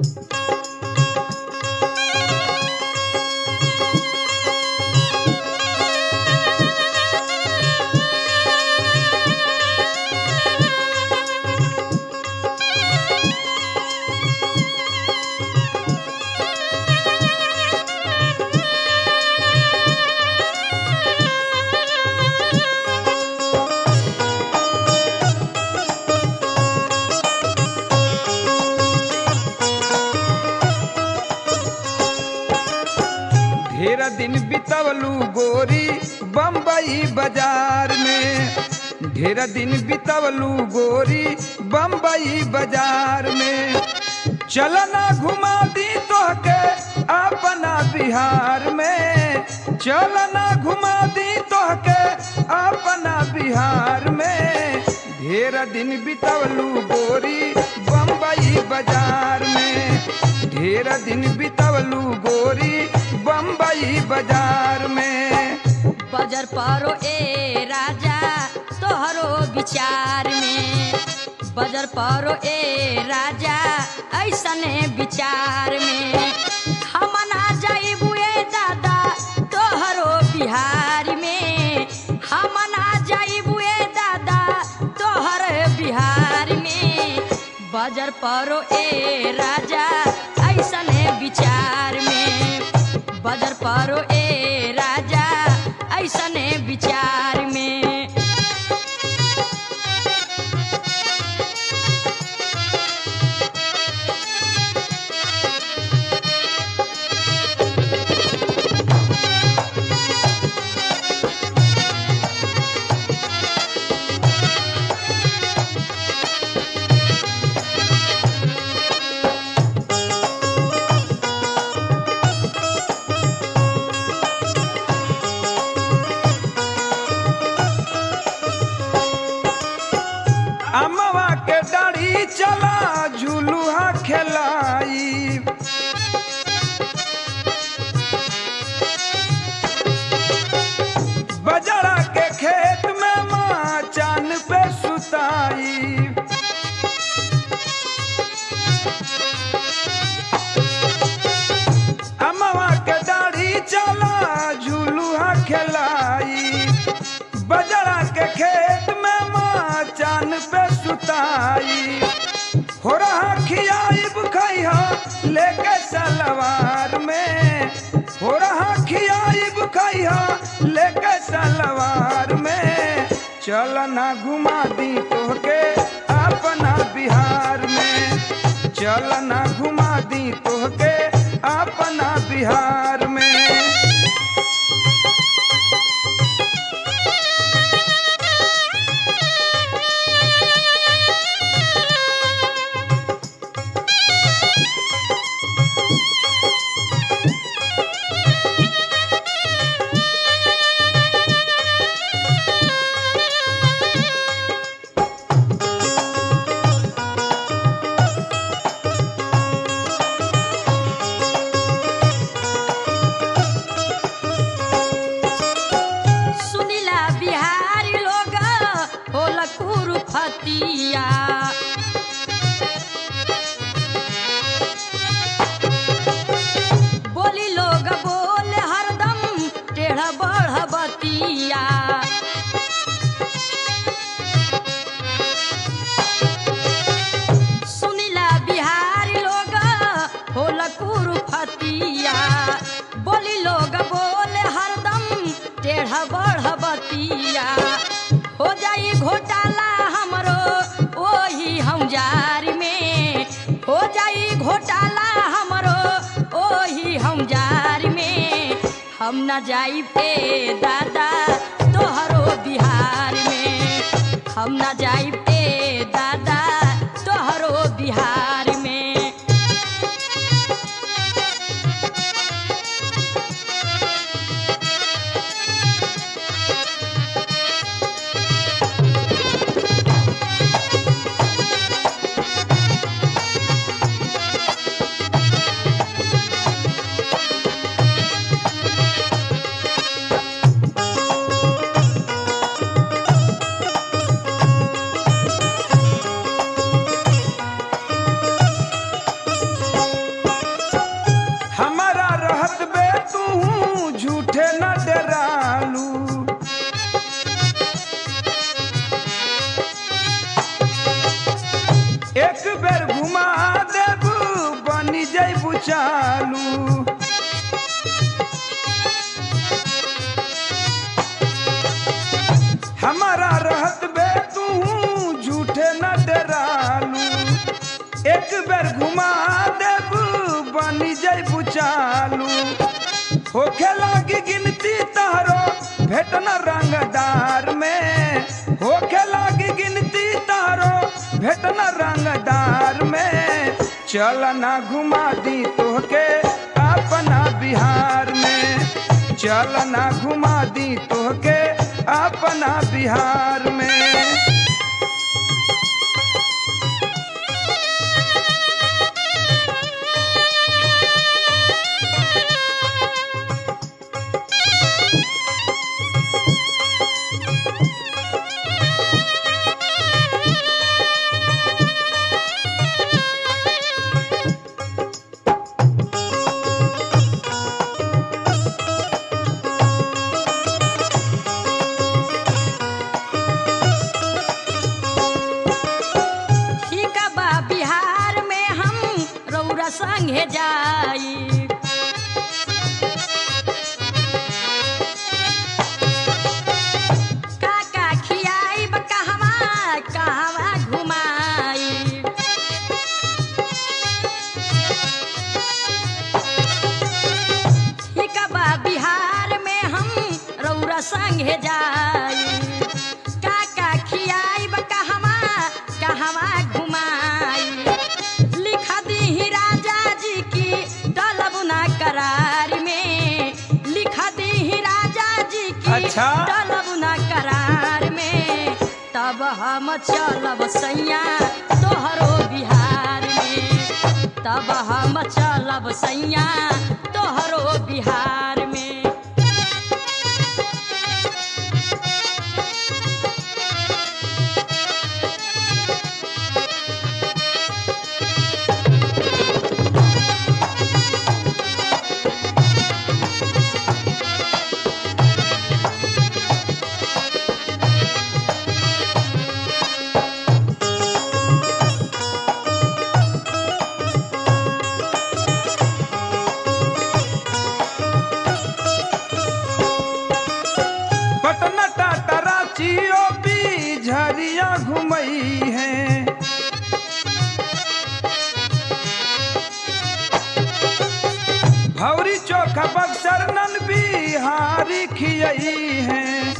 ढेर दिन बितवलू गोरी बम्बई बाजार में ढेर दिन बितवलू गोरी बम्बई बाजार में चलना घुमा दी तोहके अपना बिहार में चलना घुमा दी तोहके अपना बिहार में ढेर दिन बितवलू गोरी बम्बई बाजार में ढेर दिन बितवलू गोरी बम्बई बाजार में बजर परो ए राजा तोहरो विचार में बजर परो ए राजा ऐसने विचार में हम ना जाइबू ए दादा तोहरो बिहार में हम ना जाइबू ए दादा तोहर बिहार में बजर परो ए राजा ऐसने विचार में बजर परो ए राजा ऐसने विचार में अमवा के डाढ़ी चला झुलुहा खेलाई बजरा के खेत में माँ चान पे सुताई अमवा के डाढ़ी चला झुलुहा खेलाई बजरा के खेत में माँ चान पे सुताई हो रहा खियाइब खैहा लेके सलवार में हो रहा खियाइब खैहा लेके सलवार में चल ना घुमा दी तोहके अपना बिहार में चल ना घुमा दी तोहके अपना बिहार में सुनीला बिहारी लोग होल कुरुफतिया बोली लोग बोले हरदम टेढ़ बढ़बतिया सुनीला बिहारी लोग होल कुरुफतिया बोली लोग बोले हरदम टेढ़ बढ़बतिया हो जाई घोटाला हमरो ओही हम जार में हो जाई घोटाला हमरो ओही हम जार में हम न जाई पे दादा तोहरो बिहार में हम न जाई पे दादा तोहरो बिहार में जैबू चालू हमारा रहत बे तू झूठे न डरालू एक बेर घुमा देब बनी जैबू चालू होखे लागी गिनती तारो भेटन रंगदार में होखे लागी गिनती तारो भेटन रंगदार में चल ना घुमा दी तोहके अपना बिहार में चल ना घुमा दी तोहके अपना बिहार में ठीक बा बिहार में हम रौरा संगे जाई काका खियाई कहवा कहवा घुमाई ठीक बा बिहार में हम रौरा संगे जाई काका खियाई कहवा कहवा घुमाई लिख दी राजा जी की तलब ना करार में लिख दी राजा जी की अच्छा। तलब ना करार में तब हम चलब सैया तोहरो बिहार में तब हम चलब सैया तोहरो बिहार में पटना टाटा रांची ओपी झरिया घुमई है भौरी चोखा बक्सर नन बिहारी खियई है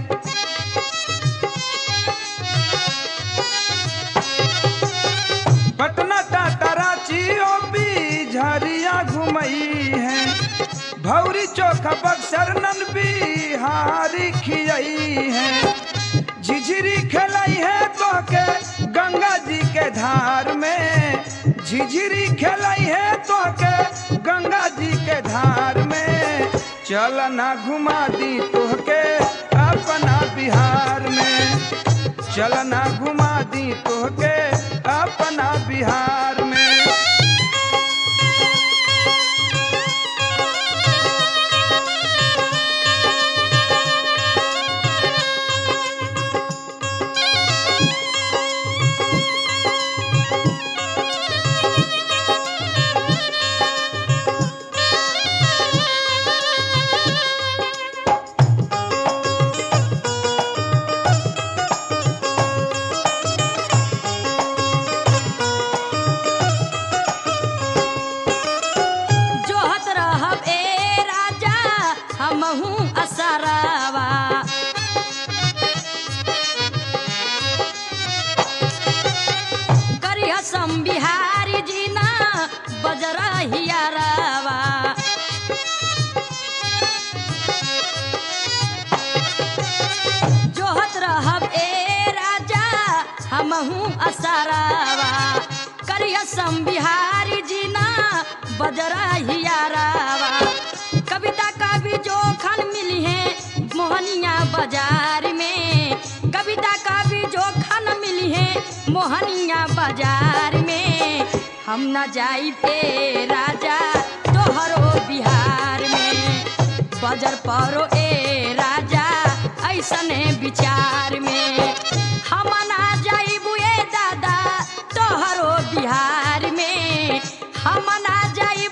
पटना टाटा रांची ओपी झरिया घुमई है भौरी चोखा बक्सर नन बिहारी खियई है झिझिरी खेलई है तोहके गंगा जी के धार में झिझिरी खेलई है तोहके गंगा जी के धार में चल ना घुमा दी तोहके अपना बिहार में चल ना घुमा दी तोहके अपना बिहार में जोहत रहब ए राजा हमहू असरावा करिया सम बिहारी जी ना बजरा हियारावा जोहत रहब ए राजा हमहू असरावा करिया सम बिहारी जी ना बजरा हियारावा कविता कवि जोखन मिली है मोहनिया बाजार में कविता कवि जोखन मिली है मोहनिया बाजार में हम न जाई पे राजा तोहरो बिहार में बजर परो ए राजा ऐसने विचार में हम ना जाइबू ए दादा तोहरो बिहार में हम ना जाइब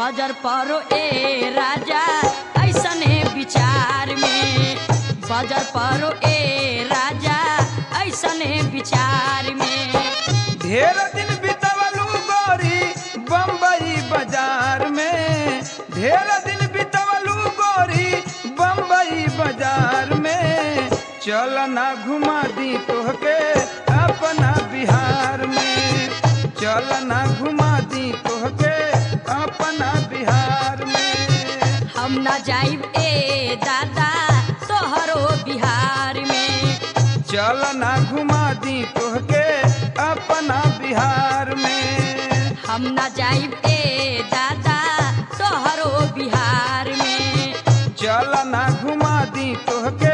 बजर परो ए राजा ऐसने विचार में बजर परो ए राजा ऐसने विचार में ढेर दिन बितवलू गोरी बम्बई बाजार में ढेर दिन बितवलू गोरी बम्बई बाजार में चल ना घुमा दी तोहके अपना बिहार में चल ना घुमा दी तोहके अपना बिहार में हम न जाइब ए दादा तोहरो बिहार में चल ना घुमा दी तोहके अपना बिहार में हम न जाइब ए दादा तोहरो बिहार में चल ना घुमा दी तोहके